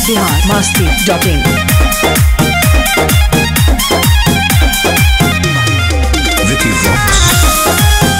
Bihar Masti dot in Vicky Vox.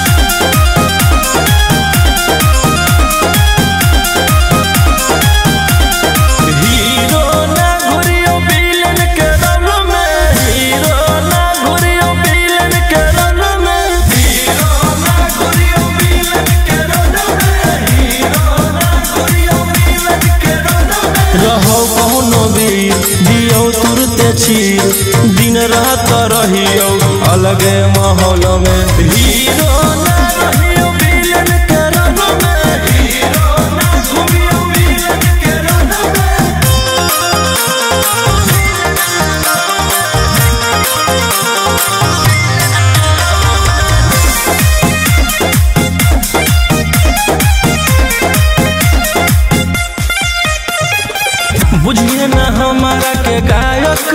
Hero ना घुरियो villain के रंग में हीरो ना घुरियो विलेन के रंग में हीरो ना घुरियो विलेन के रंग में हीरो ना घुरियो विलेन के रंग में रहो कौनो वीर दियो तुरते चीर दिन रात रहियो अलगे माहौल में हीरो ना रहियो विलेन के रंग में हीरो ना घुरियो विलेन के रंग में बुझिए न हमारा के गायक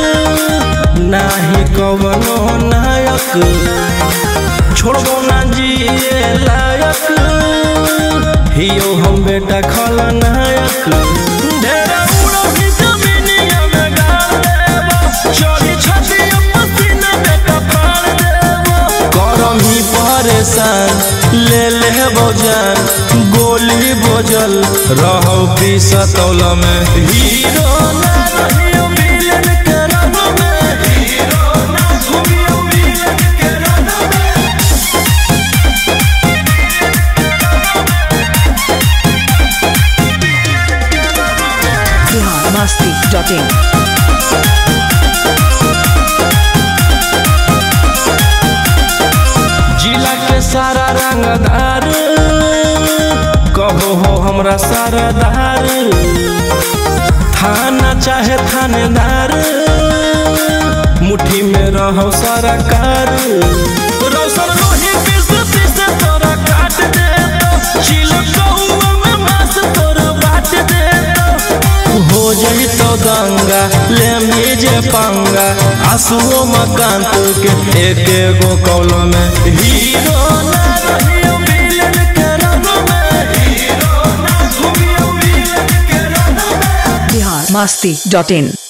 नाही कवनो नायक छोड़बो ना जिए लायक हियो हम बेटा खलनायक ढेरा उड़ो ही जमीनिया में गाड़ देबो चोरी छतिया पसीना बेटा फाड़ देबो करम ही परेशान ले ले जान गोली बोझल रहो पीसतौल में हीरो ना रहियो विलेन के रंग में हीरो ना घुमियो विलेन के रंग में बिहार मस्ती डॉट इन जिला के सारा रंगदार कहो हो हमरा सरदार थाना चाहे थानेदार मुट्ठी में रहो सरकार रौशन रोही पीस पीस तोरा काट दे तो चिलक कहुआ में मांस तोरा बाट दे तो हो जाई तो दंगा ले मीजे पंगा आंसुओं मकान के एक एगो कौल में हीरो ना रहियो विलेन के रंग में हीरो ना घुमियो विलेन के रंग में बिहार मस्ती डॉट इन